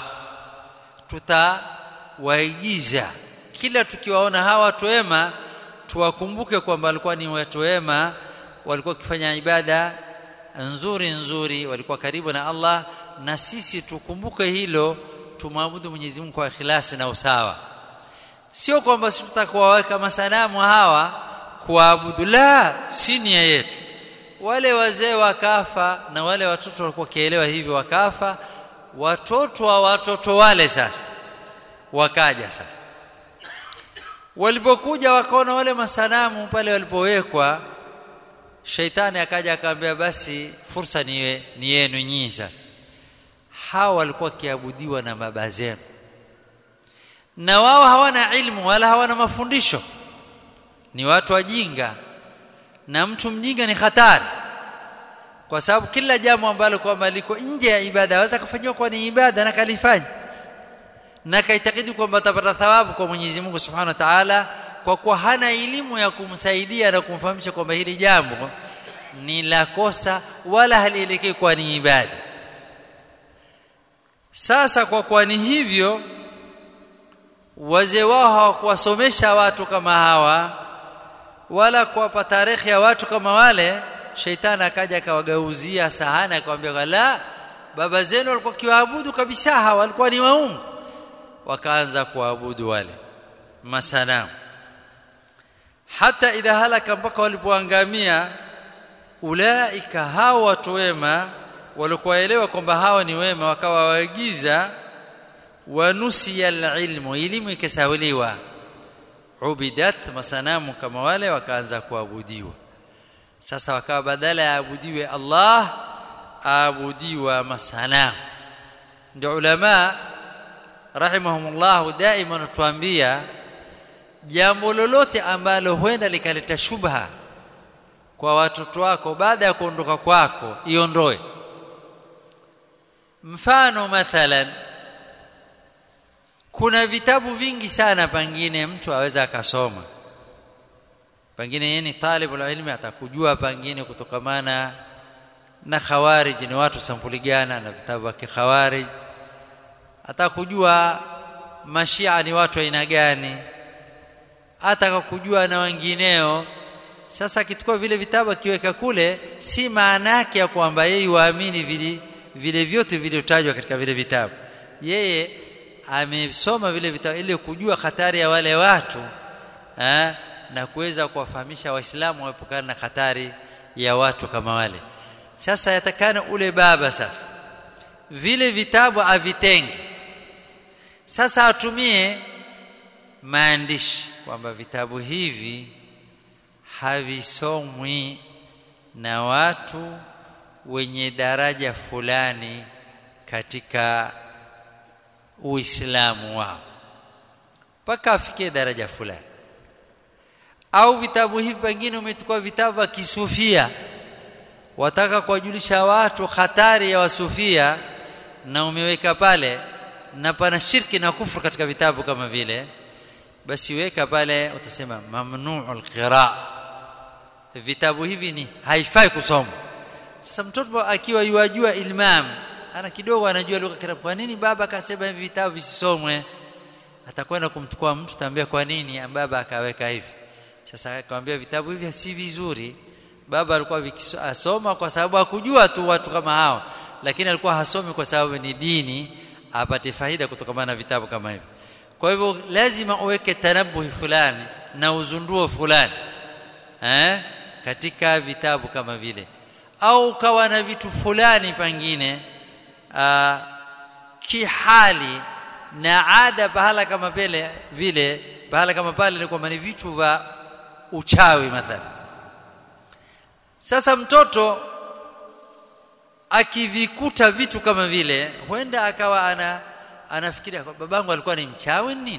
[SPEAKER 1] tutawaigiza kila tukiwaona hawa watu wema tuwakumbuke kwamba walikuwa ni watu wema walikuwa wakifanya ibada nzuri nzuri walikuwa karibu na Allah na sisi tukumbuke hilo tumwabudu Mwenyezi Mungu kwa ikhlasi na usawa sio kwamba sisi tutakuwaweka masanamu hawa kuabudu la si nia yetu wale wazee wakafa na wale watoto walikuwa kielewa hivyo wakafa watoto wa watoto wale sasa wakaja sasa walipokuja wakaona wale masanamu pale walipowekwa shaitani akaja akamwambia basi fursa ni, ni yenu nyinyi sasa hawa walikuwa kiabudiwa na baba zenu na wao hawana ilmu wala hawana mafundisho ni watu wajinga na mtu mjinga ni hatari kwa sababu kila jambo ambalo kwamba liko nje ya ibada aweza kufanywa kwa ni ibada na kalifanya na kaitakidi kwamba atapata thawabu kwa Mwenyezi Mungu Subhanahu wa Ta'ala kwa kuwa hana elimu ya kumsaidia na kumfahamisha kwamba hili jambo ni la kosa wala halielekei kwa ni ibada sasa kwa kuwa ni hivyo wazee wao hawakuwasomesha watu kama hawa wala kuwapa tarehe ya watu kama wale sheitani akaja akawagauzia sahani akamwambia la baba zenu walikuwa kiwaabudu kabisa hawa walikuwa ni waungu wakaanza kuabudu wale masanamu hata idha halaka mpaka walipoangamia ulaika hao watu wema walikuwaelewa kwamba hawa ni wema wakawa waigiza wanusiya alilmu elimu ikasawiliwa ubidat masanamu kama wale wakaanza kuabudiwa sasa wakawa badala ya abudiwe Allah aabudiwa masanamu ndio ulama rahimahumullah daima natuambia jambo lolote ambalo huenda likaleta shubha kwa watoto wako baada ya kuondoka kwako iondoe mfano mathalan kuna vitabu vingi sana pengine mtu aweza akasoma pengine yeye ni talibul ilmi atakujua pengine kutokamana na khawarij ni watu sampuli gani na vitabu vya kikhawarij atakujua mashia ni watu aina gani atakakujua na wengineo sasa akichukua vile vitabu akiweka kule si maana yake ya kwamba yeye waamini vile vile vyote vilivyotajwa katika vile vitabu yeye amesoma vile vitabu ili kujua hatari ya wale watu eh, na kuweza kuwafahamisha waislamu waepukane na hatari ya watu kama wale sasa yatakana ule baba sasa vile vitabu avitenge sasa atumie maandishi kwamba vitabu hivi havisomwi na watu wenye daraja fulani katika uislamu wao mpaka afikie daraja fulani au vitabu hivi pengine umechukua vitabu vya kisufia wataka kuwajulisha watu hatari ya wasufia na umeweka pale na pana shirki na kufuru katika vitabu kama vile basi weka pale utasema mamnuu alqiraa vitabu hivi ni haifai kusoma sasa mtoto akiwa yuajua ilmam ana kidogo anajua lugha kirabu kwa nini baba akasema hivi vitabu visisomwe atakwenda kumchukua mtu tambia kwa nini baba akaweka hivi sasa akamwambia vitabu hivi si vizuri baba alikuwa asoma kwa sababu hakujua tu watu kama hao lakini alikuwa hasomi kwa sababu ni dini apate faida kutokana na vitabu kama hivi kwa hivyo lazima uweke tanabuhi fulani na uzunduo fulani eh katika vitabu kama vile au ukawa na vitu fulani pengine kihali na ada pahala kama vile vile pahala kama pale ni kwamba ni vitu vya uchawi mathalan sasa mtoto akivikuta vitu kama vile huenda akawa ana anafikiria babangu alikuwa ni mchawi nini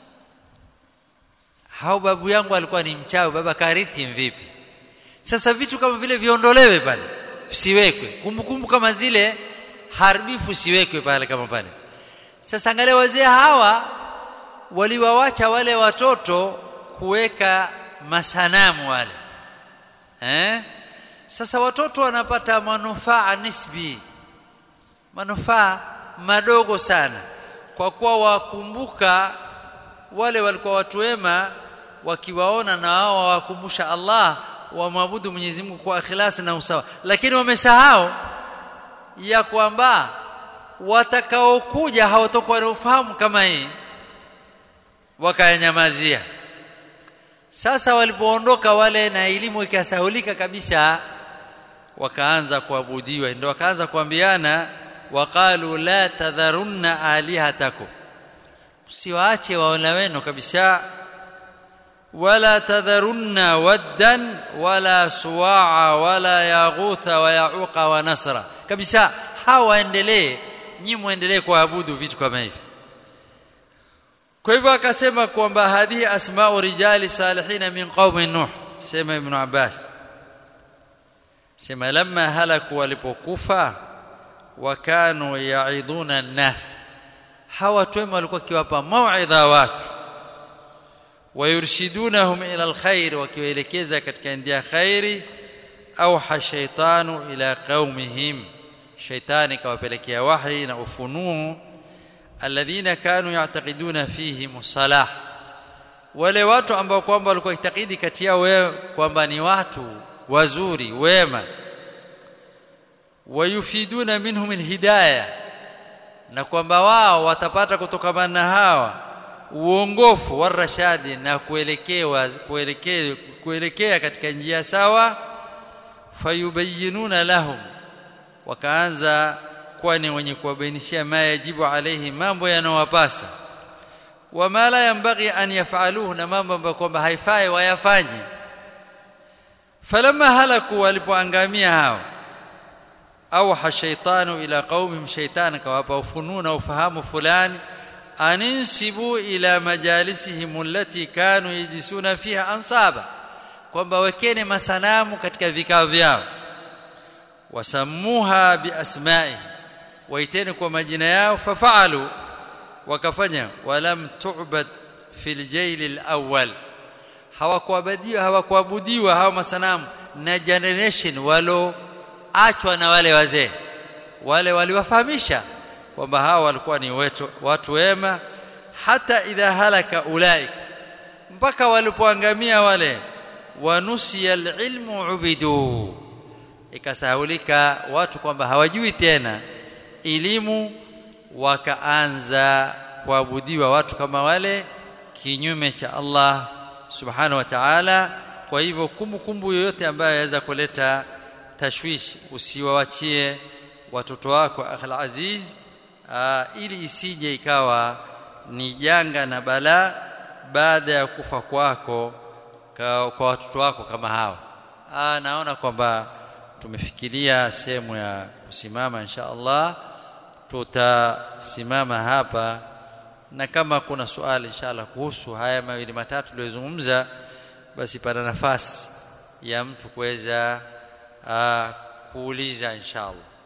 [SPEAKER 1] hao babu yangu alikuwa ni mchawi baba karithi vipi sasa vitu kama vile viondolewe pale siwekwe kumbukumbu kama zile haribifu siwekwe pale kama pale sasa angalia wazee hawa waliwawacha wale watoto kuweka masanamu wale eh sasa watoto wanapata manufaa nisbi manufaa madogo sana kwa kuwa wakumbuka wale walikuwa watu wema wakiwaona na wao wawakumbusha Allah wamwabudu Mwenyezi Mungu kwa ikhlasi na usawa lakini wamesahau ya kwamba watakaokuja hawatakuwa na ufahamu kama hii wakayanyamazia sasa walipoondoka wale na elimu ikasahulika kabisa wakaanza kuabudiwa ndio wakaanza kuambiana waqalu la tadharunna alihatakum msiwaache waona wenu kabisa wala tadharunna waddan wala suwaa wala yaghutha wa yauqa wa nasra kabisa hawaendelee nyi muendelee kuabudu vitu kama hivi kwa hivyo akasema kwamba hadhi asma'u rijali salihin min qaumi nuh sema ibn abbas sema lamma halaku walipokufa wakanu yaiduna an-nas hawa watu wema walikuwa kiwapa mauidha watu wayurshidunahum ila alkhair wakiwaelekeza katika ndia khairi au hashaitanu ila qaumihim shaitani kawapelekea wahi na ufunuo alladhina kanu ya'taqiduna fihim salah wale watu ambao kwamba walikuwa itakidi kati yao kwamba ni watu wazuri wema wayufiduna minhum alhidayah na kwamba wao watapata kutokana na hawa uongofu wa rashadi na kuelekewa kuelekea kuelekea katika njia sawa fayubayyinuna lahum wakaanza kuwa ni wenye kuwabainishia ma yajibu alaihi mambo yanayowapasa wama la yambaghi an yafaluhu na mambo ambayo kwamba haifai wayafanye falamma halaku walipoangamia hao au shaitanu ila qaumihim shaitan kawapa ufununa ufahamu fulani aninsibu ila majalisihim allati kanu yajlisuna fiha ansaba kwamba wekeni masanamu katika vikao vyao wasammuha biasma'i waiteni kwa majina yao fafaalu wakafanya walam tu'bad fil jail alawwal hawakuabudiwa hawakuabudiwa hao masanamu na generation walo achwa na wale wazee wale waliwafahamisha kwamba hawa walikuwa ni wetu, watu wema hata idha halaka ulaik mpaka walipoangamia wale wanusiya alilmu ubidu ikasahulika watu kwamba hawajui tena elimu wakaanza kuabudiwa watu kama wale kinyume cha Allah subhanahu wa ta'ala kwa hivyo kumbukumbu yoyote ambayo yaweza kuleta tashwish usiwawachie watoto wako akhal aziz aa, ili isije ikawa ni janga na balaa baada ya kufa kwako kwa, kwa watoto wako kama hawa aa, naona kwamba tumefikiria sehemu ya kusimama insha Allah tutasimama hapa na kama kuna swali inshallah kuhusu haya mawili matatu tuliyozungumza basi pana nafasi ya mtu kuweza kuuliza inshallah